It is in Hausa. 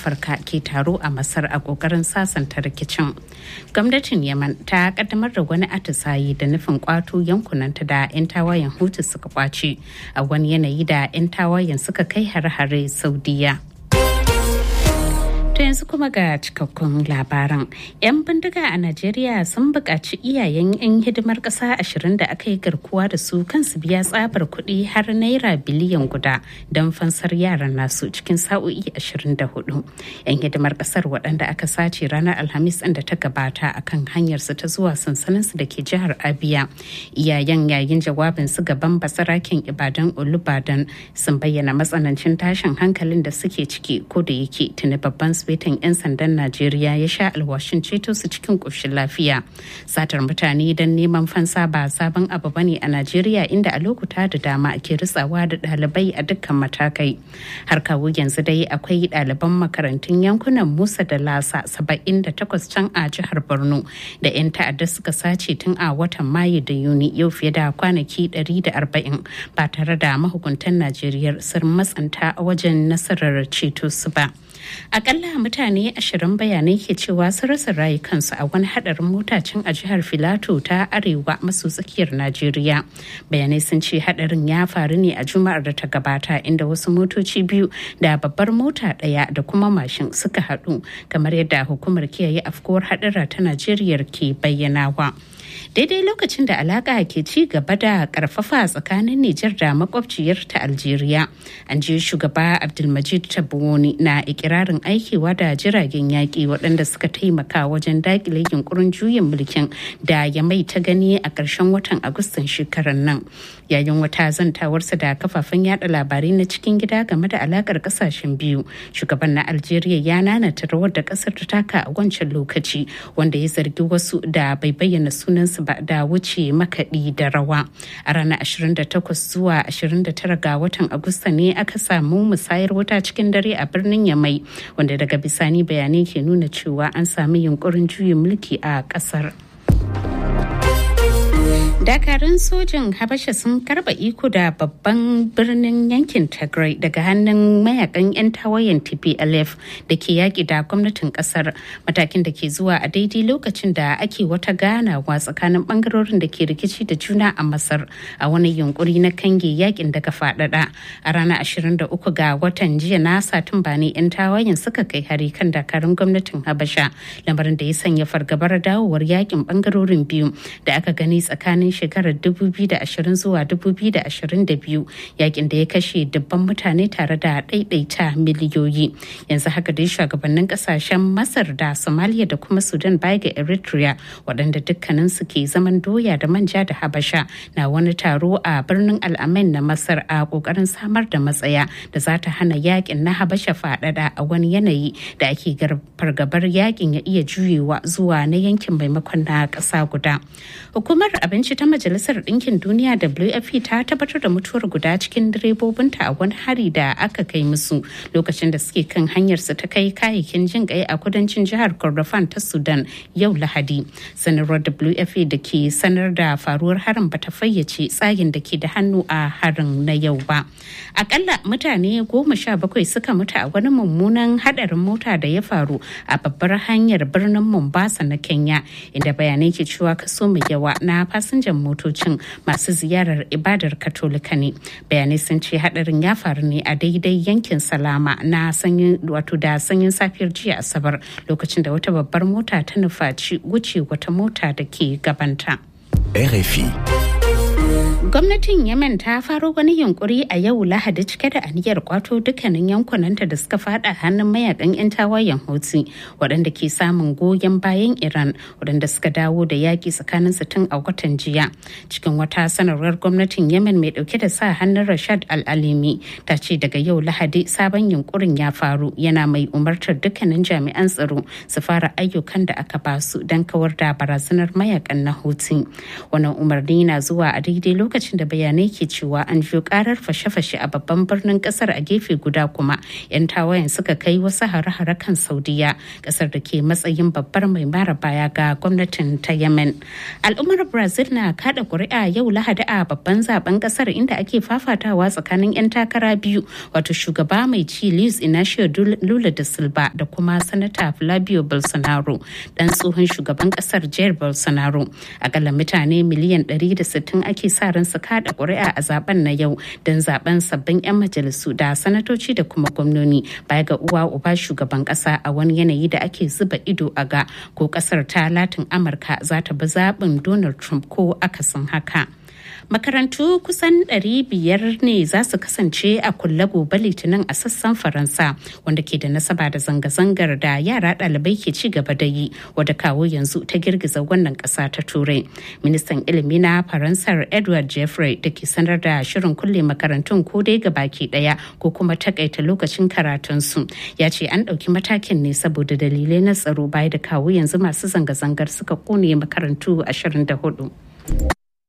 afirka ke taro a masar a kokarin sasanta rikicin gwamnatin yaman ta kaddamar da wani atisaye da nufin kwato yankunanta da 'yan tawayen hutu suka kwace a wani yanayi da 'yan tawayen suka kai har-hare saudiya To yanzu kuma ga cikakkun labaran. 'Yan bindiga a Najeriya sun buƙaci iyayen 'yan hidimar ƙasa ashirin da aka yi garkuwa da su kansu biya tsabar kuɗi har naira biliyan guda don fansar yaran nasu cikin sa'o'i 24. 'Yan hidimar ƙasar waɗanda aka sace ranar Alhamis da ta gabata a kan hanyarsu ta zuwa sansaninsu da ke jihar Abia. Iyayen yayin jawabin su gaban basaraken Ibadan Olubadan sun bayyana matsanancin tashin hankalin da suke ciki ko da yake tuni babban asibitin 'yan sandan najeriya ya sha alwashin ceto su cikin ƙoshin lafiya satar mutane don neman fansa ba sabon abu bane a najeriya inda a lokuta da dama ake ritsawa da ɗalibai a dukkan matakai har kawo yanzu dai akwai ɗaliban makarantun yankunan musa da lasa 78 can a jihar borno da 'yan ta'adda suka sace tun a watan mayu da yuni yau fiye da kwanaki 140 ba tare da mahukuntan najeriya sun matsanta a wajen nasarar ceto su ba. akalla mutane ashirin bayanai ke cewa sun rasa rayukansu a wani hadarin mota can a jihar filato ta arewa maso tsakiyar najeriya bayanai sun ce hadarin ya faru ne a juma'ar da ta gabata inda wasu motoci biyu da babbar mota daya da kuma mashin suka haɗu kamar yadda hukumar kiyaye afkuwar hadara ta najeriya ke bayyanawa. daidai lokacin da alaka ke ci gaba da karfafa tsakanin Nijar da makwabciyar ta Algeria. An je shugaba Abdulmajid Tabbouni na ikirarin aikewa da jiragen yaƙi waɗanda suka taimaka wajen dakile yunkurin juyin mulkin da ya mai ta gani a ƙarshen watan Agustan shekarar nan. Yayin wata zantawarsa da kafafen yada labarai na cikin gida game da alakar ƙasashen biyu, shugaban na Algeria ya nanata rawar da ƙasar ta taka a wancan lokaci wanda ya zargi wasu da bai bayyana sunansu ba da wuce makaɗi da rawa a ranar 28 zuwa 29 ga watan agusta ne aka samu musayar wuta cikin dare a birnin yamai wanda daga bisani bayanai ke nuna cewa an sami yunkurin juyin mulki a ƙasar. dakarun sojin habasha sun karba iko da babban birnin yankin tigray daga hannun mayakan 'yan tawayen tplf da ke yaƙi da gwamnatin ƙasar matakin da ke zuwa a daidai lokacin da ake wata ganawa tsakanin bangarorin da ke rikici da juna a masar a wani yunkuri na kange yakin daga faɗaɗa a ranar 23 ga watan jiya na satumba ne 'yan tawayen suka kai hari kan dakarun gwamnatin habasha lamarin da ya sanya fargabar dawowar yakin bangarorin biyu da aka gani tsakanin shekarar 2020 zuwa 2022 yakin da ya kashe dubban mutane tare da ɗaiɗaita miliyoyi yanzu haka dai shugabannin kasashen masar da somalia da kuma sudan baya ga eritrea waɗanda dukkanin su ke zaman doya da manja da habasha na wani taro a birnin al'amin na masar a ƙoƙarin samar da matsaya da za ta hana yakin na habasha faɗaɗa a wani yanayi da ake fargabar yakin ya iya juyewa zuwa na yankin maimakon na ƙasa guda hukumar abinci ta majalisar ɗinkin duniya wfp ta tabbatar da mutuwar guda cikin direbobinta a wani hari da aka kai musu lokacin da suke kan hanyar su ta kai kayayyakin jin kai a kudancin jihar kordofan ta sudan yau lahadi sanarwar wfp da ke sanar da faruwar harin bata fayyace tsagin da ke da hannu a harin na yau ba akalla mutane goma sha bakwai suka mutu a wani mummunan hadarin mota da ya faru a babbar hanyar birnin mombasa na kenya inda bayanai ke cewa kaso mai yawa na fasinjan motocin masu ziyarar ibadar katolika ne bayanai sun ce hadarin ya faru ne a daidai yankin salama na sanyin wato da sanyin safiyar jiya asabar lokacin da wata babbar mota ta nufaci wuce wata mota da ke gabanta. RFI. Gwamnatin Yemen ta faro wani yunkuri a yau Lahadi cike da aniyar kwato dukkanin yankunanta da suka fada hannun mayakan 'yan tawayen Houthi waɗanda ke samun goyon bayan Iran waɗanda suka dawo da yaƙi tsakanin su tun a watan jiya. Cikin wata sanarwar gwamnatin Yemen mai ɗauke da sa hannun Rashad Al-Alimi ta ce daga yau Lahadi sabon yunkurin ya faru yana mai umartar dukkanin jami'an tsaro su fara ayyukan da aka basu don kawar da barazanar mayakan na Houthi. Wannan umarni na zuwa a daidai lokacin lokacin da bayanai ke cewa an jiyo karar fashe-fashe a babban birnin kasar a gefe guda kuma 'yan tawayen suka kai wasu hare-hare kan saudiya kasar da ke matsayin babbar mai mara baya ga gwamnatin ta yemen al'ummar brazil na kada kuri'a yau lahadi a babban zaben kasar inda ake fafatawa tsakanin 'yan takara biyu wato shugaba mai ci luis inacio lula da silva da kuma sanata flavio bolsonaro dan tsohon shugaban kasar jair bolsonaro akalla mutane miliyan 160 ake sa ran su kada kuri'a a zaben na yau don zaben sabbin 'yan majalisu da sanatoci da kuma gwamnoni baya ga uwa uba shugaban kasa a wani yanayi da ake zuba ido a ga ko kasar ta latin amurka za ta bi zaɓin donald trump ko akasin haka makarantu kusan 500 ne za su kasance a kulle gobe litinin a sassan faransa wanda ke da nasaba da zanga-zangar da yara ɗalibai ke ci gaba da yi wadda kawo yanzu ta girgiza wannan ƙasa ta turai ministan ilimi na faransar edward jeffrey da ke sanar da shirin kulle makarantun ko dai ga baki ɗaya ko kuma takaita lokacin karatunsu ya ce an ɗauki matakin ne saboda dalilai na tsaro baya da kawo yanzu masu zanga-zangar suka kone makarantu 24